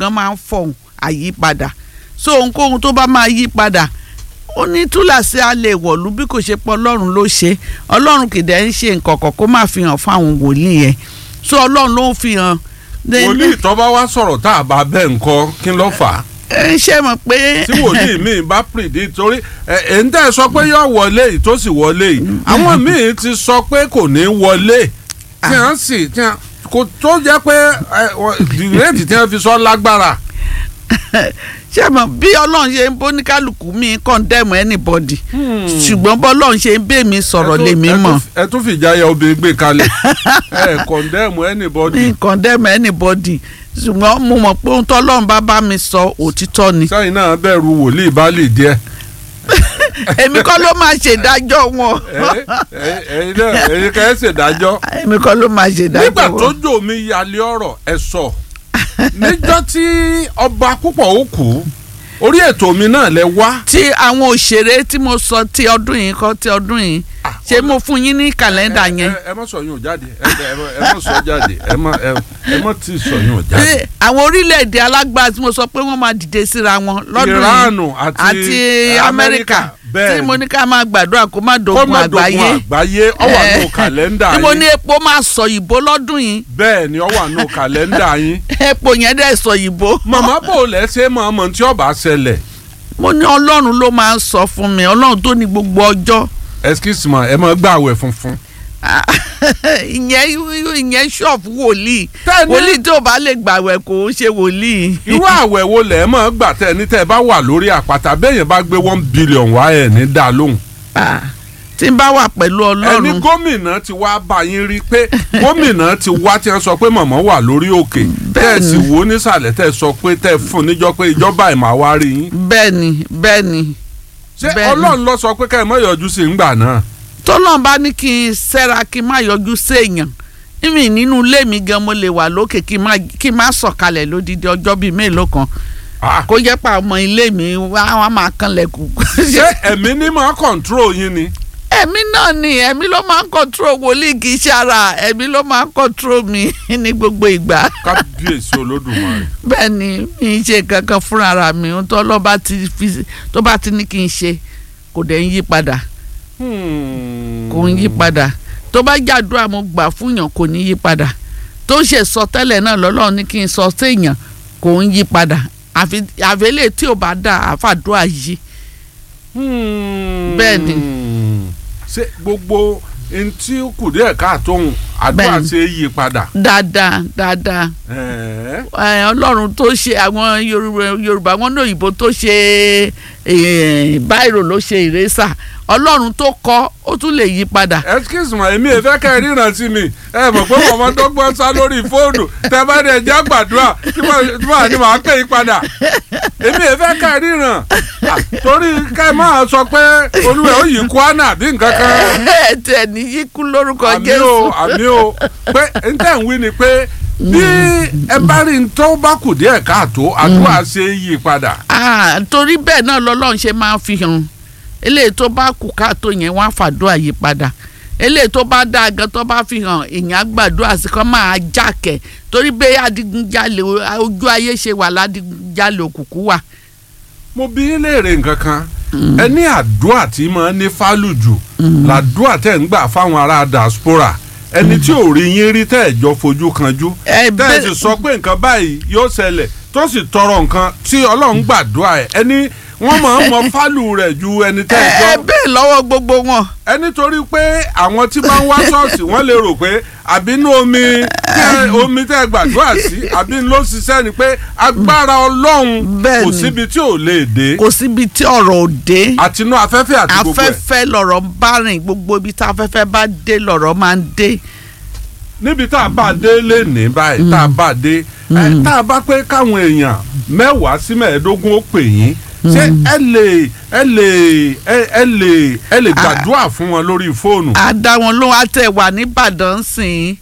gan máa ń fọhùn àyípadà so ohunkóhun tó bá máa yí padà ó ní túláàsì a lè wọ̀lú bí kò ṣe pọ̀ ọlọ́run ló ṣe ọlọ́run kìdẹ̀ ń ṣe nǹkan kan kó má fi hàn fáwọn wòlíì yẹn so ọlọ́run ló ń fi hàn. wòlíì tó bá wá sọ̀rọ̀ tá a bá bẹ́ẹ̀ ńkọ́ kí ló fà á ẹ ṣe mọ̀ pé. tí wòlíì míì bá predict torí ẹ ẹ ń tẹ́ ẹ sọ pé yóò wọlé yìí tó sì wọlé yìí àwọn míì ti sọ pé kò ní wọlé tí wọ́n sì tí wọ́n kò tó jẹ́ pé ẹ wọ- dìrẹ́tì tí wọ́n fi sọ lágbára. ṣé mọ̀ bí ọlọ́run ṣe ń bóníkálukú mi condemn anybody ṣùgbọ́n bọ́lọ́run ṣe ń bẹ́ mi sọ̀rọ̀ Ẹ tún- lèmi ẹ tún- mọ̀ ẹ tún fìjà ya obìnrin gbé kalẹ̀ ẹ condemn anybody. mi condemn anybody ṣùgbọ́n mo mọ̀ pé ohun tọ́lọ́run bá bá mi sọ òtítọ́ ni sẹ́yìn náà bẹ̀rù wòlíì bá lè díẹ̀. èmi kọ́ ló máa ṣèdájọ́ wọn ẹ ẹ ẹ̀yin náà ẹ̀yin kẹ́ ẹ ṣèdájọ́. èmi kọ́ ló máa ṣèdájọ́ nígbà tó wọn. jò mí yalé ọ̀rọ̀ ẹ sọ níjọ́ tí ọba púpọ̀ ó kú orí ètò mi náà lẹ wá. tí àwọn òṣèré tí mo sọ ti ọdún yìí kọ́ ti ọdún yìí ṣé mo fún yín ní kàlẹ́ndà ẹ yẹn ẹ- ẹ má sọ yín ò jáde ẹ ẹ ẹ má sọ jáde ẹ má ẹ ẹ má tí ì sọ yín ò jáde. Ṣé àwọn orílẹ̀-èdè alágbára tí mo sọ pé wọ́n máa dìde síra wọn lọ́dún yìí Ìránù àti àti amẹ́ríkà bẹ́ẹ̀ tí mo ní ká máa gbàdúrà kó má kó dogun má dogun àgbáyé àgbáyé ó wà nù kàlẹ́ndà tí mo ní yín epo máa sọ ìbò lọ́dún yìí bẹ́ẹ̀ ni ó wà nù kàlẹ́ndà yín. epo yẹn dẹ̀ sọ ìbò màmá bò lẹ́sẹ̀ mọ̀ ọmọ tí ọba ṣẹlẹ̀ mo ní ọlọ́run ló máa ń sọ fún mi ọlọ́run tó ní gbogbo ọjọ́ excuse me ẹ máa gbà àwẹ̀ funfun. ìyẹn ìyẹn ṣọ́ọ̀fù wòlíì Tẹ́ni- wòlíì tó bá lè gbàwẹ̀ kò ń ṣe wòlíì. irú àwẹ̀ wo lẹ̀ ẹ́ máa gbà tẹ́ ẹ ní tẹ́ ẹ bá wà lórí àpáta bẹ́ẹ̀yẹn bá gbé one billion wá ẹ̀ ní dá lóhùn. Ah, tí n bá wà pẹ̀lú ẹni ọlọ́run gómìnà ti wá bá yín rí pé gómìnà ti wá tí wọ́n sọ pé màmá wà lórí òkè tẹ́ ẹ sì wò ó nísàlẹ̀ tẹ́ ẹ sọ pé tẹ́ ẹ fún níjọ́ pé ìjọba ẹ̀ máa wá rí yín. bẹ́ẹ̀ ni bẹ́ẹ̀ ni ṣé Bẹ́ẹ̀ni. ọlọ́run ló sọ pé ká ẹ má yọjú sí ńgbà náà. tọ́lọ́n bá ní kí n ṣẹ́ra kí n má yọjú séèyàn ìmì nínú ilé mi gan mo lè wà lókè kí n má kí n má sọ̀kalẹ̀ lódidi ọjọ́ bíi mélòó kan Ah, kó jẹ́ pa ọmọ ilé mi wá wá máa kanlẹ̀kùn. ṣé ẹ̀mí ní máa kọ̀ǹtró yín ni. ẹ̀mí náà ni ẹ̀mí ló máa ń kọ́ńtró wòlíì kì í ṣe ara ẹ̀mí ló máa ń kọ́ńtró mi ní gbogbo ìgbà kábíyèsí olódùmarè. bẹ́ẹ̀ ni mi ń ṣe kankan fúnra ara mi ohun tó lọ́ bá ti fi tó bá ti ní kí n ṣe kò dẹ̀ ń yí padà kò ń yí padà tó bá jàdúrà mo gbà fúnyàn kò ní yí padà tó ṣe sọ tẹ́lẹ̀ náà lọ́lọ́run ní kí n sọ séèyàn kò ń yí padà àfi àfẹ́lẹ́ tí ò bá dà àfàdúrà yìí Bẹ́ẹ̀ ni. ṣé gbogbo ntí kù díẹ̀ káàtóhun àdúrà Bẹ́ẹ̀ ni. ṣe é yí padà. dáadáa dáadáa Ẹ̀ẹ́. ẹ, ọlọ́run tó ṣe àwọn yorùbá yorùbá wọn ní òyìnbó tó ṣe eh, báírò ló ṣe ìrẹ́sà ọlọ́run tó kọ́ ó tún lè yí padà excuse me èmi ẹ fẹ́ kẹ́ ẹ ríran sí mi ẹ mọ̀ pé màmá dọ́gbọ́n sá lórí fóònù tẹ bá dẹ̀ já gbàdúrà tí mà- tí màá ní màá pè yín padà èmi ẹ fẹ́ kẹ́ ẹ ríran Ah, torí kẹ́ ẹ máa sọ pé olúwẹ̀ ó yí kwana àbí nǹkan kan ẹ tẹ̀ ní yíkú lórúkọ àmì o jésù àmì o pé n tẹ́ ń wí ni pé bí ẹ bá rí n tó bá kù díẹ̀ káàtó àdúrà ṣe é yí padà. Ah, torí bẹ́ẹ̀ náà lọ́lọ́run ṣe máa ń fi hàn eléyìí tó bá kù káàtó yẹn wọ́n á fàdúrà yí padà eléyìí tó bá dáa gan tó bá fi hàn èèyàn á gbàdúrà sí kan máa jákẹ́ torí bẹ́ẹ̀ adigunjalè ojú ayé ṣe wà ládìgunjalè òkùnkùn wà. mo bí yín léèrè nǹkan kan ẹ ní àdúrà tí máa ní fálùjù làdúrà tẹ̀ ń gbà fáwọn ará diaspora ẹni tí ò rí yín rí tẹ́ ẹ̀ jọ fojú kanjú ẹ tẹ́ ẹ sì sọ pé nǹkan báyìí yóò ṣẹlẹ̀ tó sì tọrọ nǹkan tí ọlọ́run gbàdúrà ẹ̀ ẹni wọ́n máa ń mọ fálù rẹ̀ ju ẹni tẹ́ ẹ jọ ẹ bẹ́ẹ̀ lọ́wọ́ gbogbo wọn. ẹ nítorí pé àwọn tí bá ń wá ṣọ́ọ̀ṣì wọ́n lè rò pé àbínú omi tẹ́ omi tẹ́ gbàdúrà sí àbínú ló ṣiṣẹ́ ni pé agbára ọlọ́run Bẹ́ẹ̀ kò ni. síbi tí ò lè dé kò síbi tí ọ̀rọ̀ ò dé àtinú afẹ́fẹ́ àti gbogbo ẹ̀ afẹ́fẹ́ lọ̀rọ̀ ń bá rìn gbogbo ibi tí afẹ́fẹ́ bá dé lọ̀rọ̀ máa ń dé. níbi tá a bá dé lénìí báyìí tá a bá dé ẹ, tá a bá pé káwọn èèyàn mẹ́wàá sí mẹ́ẹ̀ẹ́dógún ó pè yín ṣé ẹ lè ẹ lè ẹ ẹ lè ẹ lè gbàdúrà fún wọn lórí fóònù. a dá wọn lóhùn àtẹ wà nìbàdàn sìn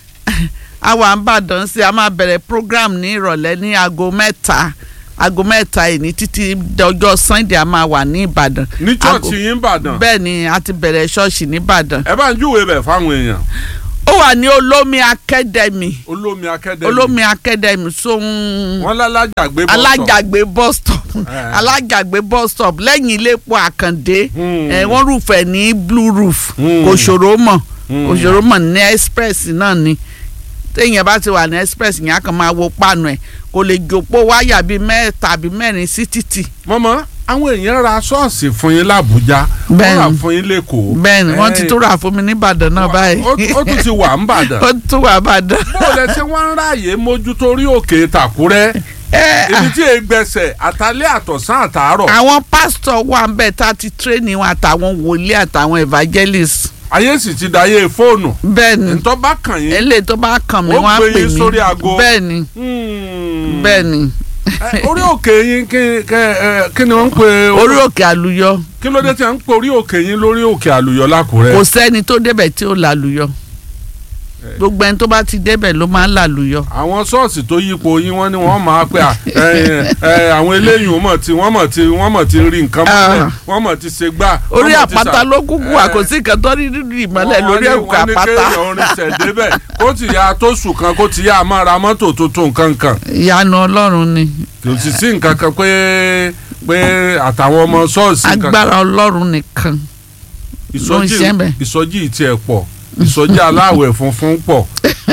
a wà nìbàdàn sìn a máa bẹ̀rẹ̀ program ní ìrọ̀lẹ́ ní aago mẹ́ta aago mẹ́ta yìí ní títí ọjọ́ sunday a máa wà ní ìbàdàn. ní Aago- chọ́ọ̀chì yín Ìbàdàn bẹ́ẹ̀ ni a ti bẹ̀rẹ̀ ṣọ́ọ̀ṣì nìbàdàn ẹ bá ń júwèé bẹ̀ fáwọn èèyàn. ó wà ní olómi academy olómi akẹ́dẹ̀mí olómi academy sóhun wọ́n lálájàgbé bọ́sọ̀ alájàgbé bus stop Eh. alájàgbé bus stop lẹ́yìn iléepo àkàndé Hmm. ẹ̀ wọ́n rúfẹ̀ ní blue roof Hmm. kò ṣòro mọ̀ Hmm. kò ṣòro mọ̀ ní express náà ni téèyàn bá ti wà ní express yẹn á kàn máa wo páànù ẹ̀ kò lè jòpó wáyà bíi mẹ́ta àbí mẹ́rin sí títì mọ́mọ́ àwọn èèyàn ra ṣọ́ọ̀ṣì fún yín l'Àbújá wọ́n Bẹ́ẹ̀ni. rà fún yín lẹ́kọ̀ọ́ bẹ́ẹ̀ ni wọ́n ti Eh, tún rà fún mi nìbàdàn náà báyìí ó- ó tún ti wà ń bàdàn ó tún wà bàdàn. bó lẹ ṣe wọ́n ń ráàyè mójútó orí òkè tàkúrẹ́ Eh, ibi tí ègbẹ̀sẹ̀ àtàlẹ́ àtọ̀sán àtàárọ̀ àwọn pásítọ̀ wà ń bẹ̀ tá a ti tírẹ́nì wọn àtàwọn wòlíì àtàwọn evangelist ayé sì ti dayé fóònù bẹ́ẹ̀ ni ntọ́ bá kàn yín eléyìí tó bá kàn mí Ó wọ́n á gbé pè yín mí sórí aago. bẹ́ẹ̀ ni Hmm. bẹ́ẹ̀ ni Eh, orí òkè yín kí kẹ- eh, kí ni wọ́n ń pè orí òkè àlùyọ kí ló dé tí wọ́n ń pè orí òkè yín lórí òkè àlùyọ lákùrẹ́ kò sẹ́ni tó débẹ̀ tí ó làlùyọ gbogbo ẹni tó bá ti débẹ̀ ló máa ń làlùyọ. àwọn ṣọ́ọ̀ṣì tó yípo yín wọ́n ní wọ́n máa pẹ́ à, ẹ, ẹ, àwọn eléyìí wọ́n mọ̀ tí wọ́n mọ̀ tí wọ́n mọ̀ tí rí nǹkan mọ́lẹ̀ Ah. wọ́n mọ̀ tí ṣe gbà. wọ́n orí mọ̀ tí àpáta sà- ló kúkú wà kò sí nǹkan tó rí nínú ìmọ́lẹ̀ Wọ́n lórí ní- òkè wọ́n ní àpáta kéèyàn orin ṣẹ̀ débẹ̀ kó ti ya tó sùn kan kó ti yá máa ra mọ́tò tuntun kankan ìyanu ọlọ́run ni kò sì sí nǹkan kan pé pé àtàwọn ọmọ ṣọ́ọ̀ṣì kankan agbára ọlọ́run nìkan ló ń ìsọjí ṣe ń bẹ̀. ìsọjí ìtì ẹ̀ pọ̀ ìsọjí aláwẹ̀ funfun pọ̀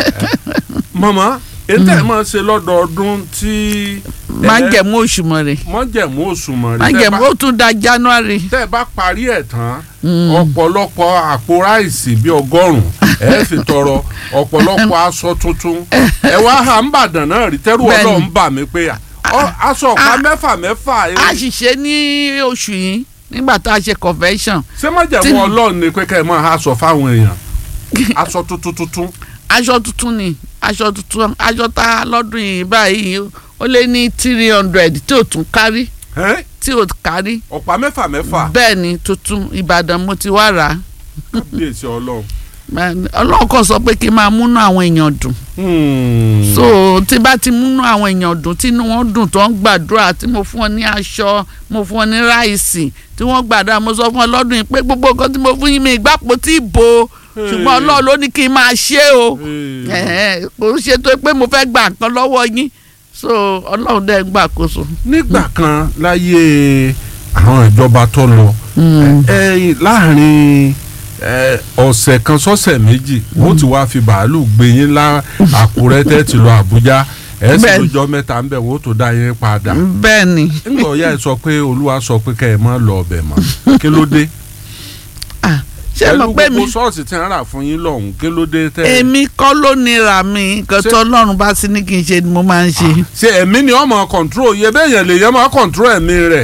mọ̀mọ́ ètò ẹ̀ máa ṣe lọ́dọọdún tí májẹ̀mú òṣùmàrè mọ́jẹ̀mú òṣùmọ̀ rí májẹ̀mú ó tún da january tẹ́ ẹ bá parí ẹ̀ tán Mm. ọ̀pọ̀lọpọ̀ àpò ráìsì bíi ọgọ́rùn-ún ẹ fi tọrọ ọ̀pọ̀lọpọ̀ aṣọ tuntun ẹ wá hà ń bàdàn náà rí tẹ́rù Bẹ́ẹ̀ni. ọlọ́run bà mí pé ọ, aṣọ ọ̀pá Ah. mẹ́fà mẹ́fà a sì ṣe ní oṣù yìí nígbà tá a ṣe convention ṣé mọ́jẹ̀mú tí- ọlọ́run ni pé kẹ́ ẹ máa aṣọ fáwọn èèyàn aṣọ tuntun tuntun aṣọ tuntun ni aṣọ tuntun aṣọ tá a lọ́dún yìí báyìí ó lé ní three hundred tí ò tún kárí ẹ́? tí ò kárí ọ̀pá mẹ́fà mẹ́fà bẹ́ẹ̀ ni tuntun ìbàdàn mo ti wá rà á kábíyèsí ọlọ́run. ọlọ́run kan sọ pé kí n máa múnú àwọn èèyàn dùn Hmm. so tí bá ti múnú àwọn èèyàn dùn tínú wọn dùn tó ń gbàdúrà tí mo fún ọ ní aṣọ mo fún ọ ní ráìsì tí wọ́n gbàdúrà mo sọ fún ọ lọ́dún yìí pé gbogbo nǹkan tí mo fún yín mi ìgbàpò tí ì bo ṣùgbọ́n ọlọ́run ló ní kí n máa ṣe o Hey. Ẹ̀hẹ́n, kò ń ṣe tó pé mo fẹ́ gba nǹkan lọ́wọ́ yín so ọlọ́run dẹ́ ń gbàkóso. nígbà kan láyé àwọn ìjọba tó lọ ẹ láàrin ẹ, ọ̀sẹ̀ kan sọ́sẹ̀ méjì wọ́n ti wá fi bàálù gbé yín lá àkúrẹ́ tẹ́ ti lọ àbújá ẹ sì Bẹ́ẹ̀ni. lójọ́ mẹ́ta ń bẹ̀ wọ́n tó dá yín padà bẹ́ẹ̀ ni ńgbà ọ̀yá ẹ sọ pé olúwa sọ pé kẹ́ ẹ má lọ ọbẹ̀ mọ́ kí ló dé Ah, ṣé pẹ̀lú mo pé mi gbogbo ṣọ́ọ̀ṣì tí wọ́n rà fún yín lọ́hùn kí ló dé tẹ́ ẹ èmi kọ́ ló nira mi nǹkan Ṣé- tó ọlọ́run bá sí ní kí n ṣe ni mo máa ń ṣe. ṣe ẹ̀mí ni ọmọ kọ̀ǹtúrò yẹ bẹ́ẹ̀ yẹn lè yẹ máa kọ̀ǹtúrò ẹ̀mí rẹ̀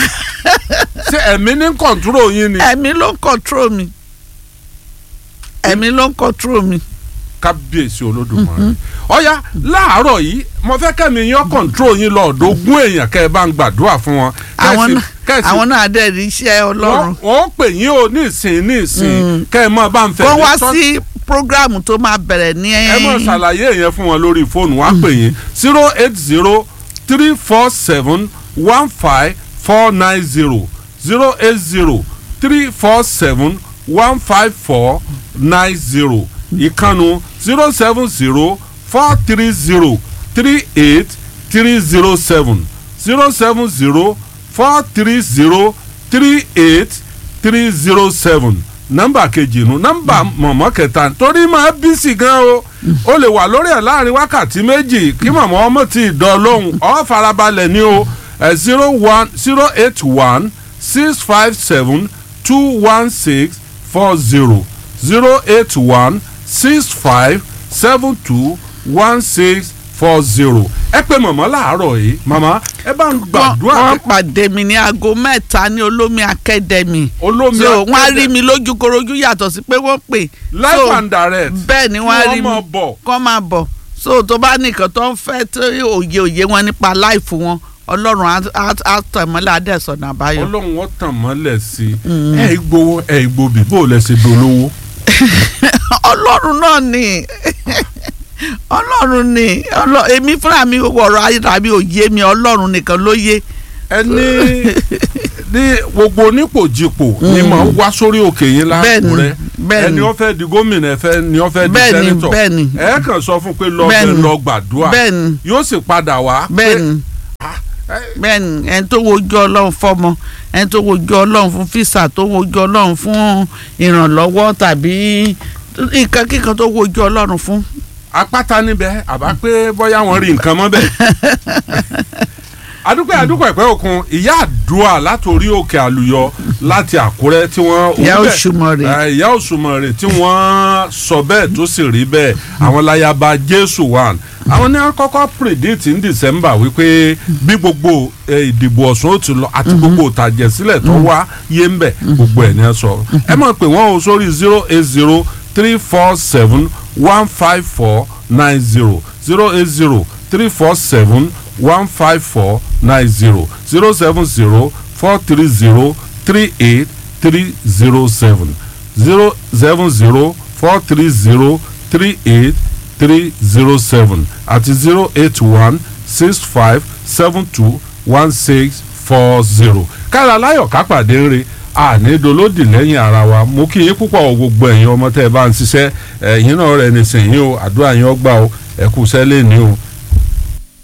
ṣe ẹ̀mí ní kọ̀ǹtúrò yín ni ẹ̀mí ló ń control mi ẹ̀mí ló ń control mi. kábíyèsí olódùmarè ọ̀ya láàárọ̀ yìí mo fẹ́ kẹ́mi yín kọ̀ǹtúrò yín lọ ọ̀dọ̀ ogún èèyàn kẹ́ ẹ bá ń gbàdúrà fún wọn àwọn kẹ́sì- náà kẹ́sì- àwọn náà dẹ̀ rí iṣẹ́ ọlọ́run. wọ́n wọ́n pè yín o ní ìsìn ní ìsìn kẹ́ ẹ mọ̀ bá ń fẹ́ kó wá tọ́- sí programu tó máa bẹ̀rẹ̀ ní ẹ mọ̀ ṣàlàyé yẹn fún wọn lórí fóònù wọ́n á pè yín zero eight zero three four seven one five four nine zero zero eight zero three four seven one five four nine zero ìkànnù zero seven zero four three zero three eight three zero seven zero seven zero four three zero three eight three zero seven nọ́mbà kejì nu nọ́mbà mọ̀mọ́ kẹta torí máa bí sí gan o o lè wà lórí ẹ̀ láàrin wákàtí méjì kí mọ̀mọ́ ọmọ tí ì dán lóhùn ọ́ farabalẹ̀ ní o zero one zero eight one six five seven two one six four zero zero eight one six five seven two one six four zero ẹ pé mọ̀mọ́ láàárọ̀ yìí mọ̀mọ́ ẹ bá ń gbàdúrà wọ́n pàdé mi ní aago mẹ́ta ní olómi academy olómi so wọ́n á rí akẹ́dẹ̀- mi lójúkorojú yàtọ̀ sí pé wọ́n pè live so and direct bẹ́ẹ̀ ni wọ́n á rí kí mi wọ́n máa bọ̀ kọ́ máa bọ̀ so tó bá nìkan tó ń fẹ́ tó òye òye wọn nípa láìfù wọn ọlọ́run á- á- á tọ̀ mọ́lẹ̀ adẹ́sọ̀nà àbáyọ. ọlọ́run wọ́n tàn mọ́lẹ̀ sí i ẹ̀ gbowó ẹ̀ gbòbí bó o lẹ ṣe dolówó. ọlọ́run náà ni ọlọ́run ni ọlọ́- èmi fúnra mi ọ̀rọ̀ ayélujára òye mi ọlọ́run nìkan ló yé. ẹni ní gbogbo onípòjìpò ni mà ń wá sórí òkè yín bẹ́ẹ̀ni lákùrẹ́ Bẹ́ẹ̀ni. ẹni ó fẹ́ di gómìnà ẹ fẹ́ ni ó fẹ́ di Bẹ́ẹ̀ni, sẹ́nitọ̀ bẹ́ẹ̀ni. ẹ kàn sọ fún pé lọ bẹ Bẹ́ẹ̀ni. lọ gbàdúrà bẹ́ẹ̀ni yóò sì padà wá. pé, bẹ́ẹ̀ni ẹ, bẹ́ẹ̀ni ẹni tó wojú ọlọ́run fọ́mọ ẹni tó wojú ọlọ́run fún físà tó wojú ọlọ́run fún ìrànlọ́wọ́ tàbí nǹkan kíkan tó wojú ọlọ́run fún. apáta níbẹ̀ àbá pé bóyá wọ́n rí nǹkan mọ́ bẹ́ẹ̀. adúpẹ́ adúpẹ́ ẹ̀pẹ́ òkun ìyá àdúrà látòrí òkè àlùyọ láti àkúrẹ́ tí wọ́n. Ìyá òun bẹ̀- Òṣùmàrè. ẹ, ìyá òṣùmàrè tí wọ́n sọ bẹ́ẹ̀ tó sì rí bẹ́ẹ̀ àwọn láyàbá jésù wà. àwọn ní wọ́n kọ́kọ́ predict ní december wípé bí gbogbo ẹ, ìdìbò ọ̀sùn ó ti lọ àti gbogbo ìtàjẹ̀sílẹ̀ tó wá yé ń bẹ̀ gbogbo ẹ̀ ní ẹ sọ. ẹ mọ̀ pé wọ́n o sórí zero eight zero three four seven one five four nine zero zero eight zero three four seven one five four nine zero zero seven zero four three zero three eight three zero seven zero seven zero four three zero three eight three zero seven àti zero eight one six five seven two one six four zero. kára láyọ̀ kápàdé ń re ànídolódì lẹ́yìn ara wa mo kí yín púpọ̀ gbogbo ẹ̀yin ọmọ tẹ́ ẹ bá ń ṣiṣẹ́ ẹ̀yin náà rẹ̀ nìsín yín o àdúrà yín ọgbà o ẹ̀kú sẹ́lẹ̀ ní o